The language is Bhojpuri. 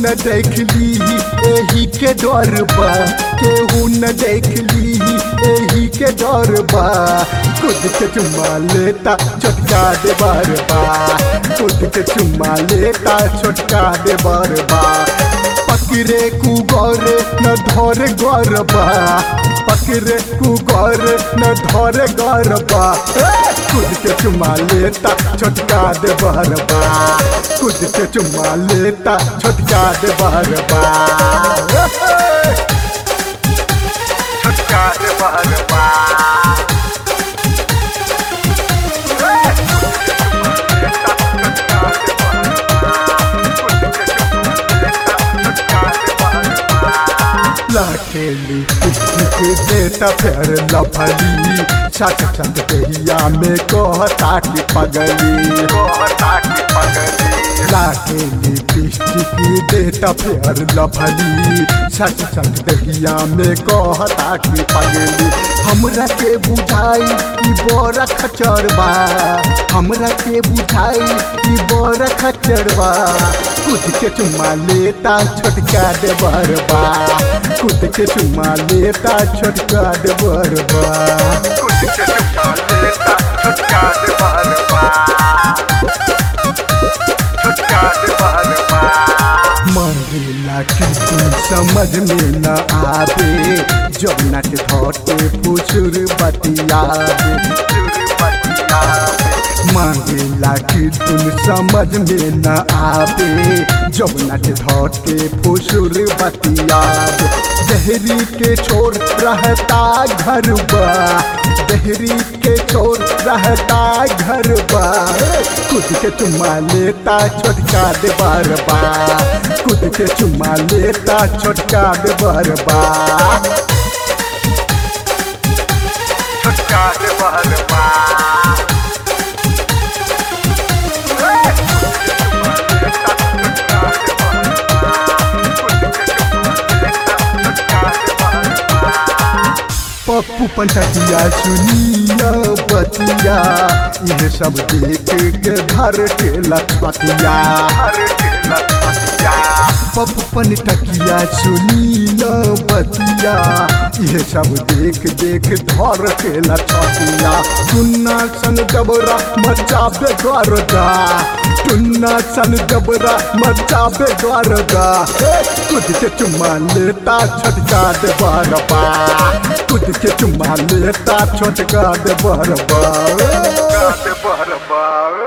न देख ली एही के डर बा केहू न देख ली एही के डर बा खुद के चुम्मा लेता छोटका दे बार बा खुद के चुम्मा लेता छोटका दे बार बा पकड़े कु गौर न धोरे गौर बा पकड़े कु गौर न धोरे गौर बा ए, खुद के चुम्मा लेता छोटका दे बार बा खुद के चुम्मा लेता छोटका दे बार बा ए, छोटका दे बार बा लाखेली किसकी देता फिर लफली छट छट दहिया में कहता की पगली कहता की पगली लाखेली किसकी देता फिर लफली छट छट दहिया में कहता की पगली हमरा के बुझाई ई बड़ा खचरबा हमरा के बुझाई ई बड़ा खचरबा खुद के चुम्मा लेता छोटका दे बरबा खुद के चुम्मा लेता छोटका दे बरबा खुद के चुम्मा लेता छोटका दे बरबा छोटका दे बरबा मरेला की तुम समझ में न आवे जब नट धोटे फुसुर बतियावे मांगेला कि तुम समझ में न आवे जब नट धोट के फुसुर बतियावे दहरी के छोर रहता घर बा दहरी के छोर रहता घर बा खुद के चुम्मा लेता छोटका दे बार बा खुद के चुम्मा लेता छोटका दे बार बा छोटका दे बार बा पप्पू पंचटिया सुनिया बतिया ये सब देख के घर के लखपतिया पप्पू पंचटिया सुनिया बतिया ये सब देख देख घर के लखपतिया सुन्ना सन जबरा मचा पे द्वारका टुन्ना सन जबरा मचा पे द्वारका खुद के चुम्मा लेता छटका दे बारबा खुद के चुम्मा लेता छोटका दे बरबा दे बरबा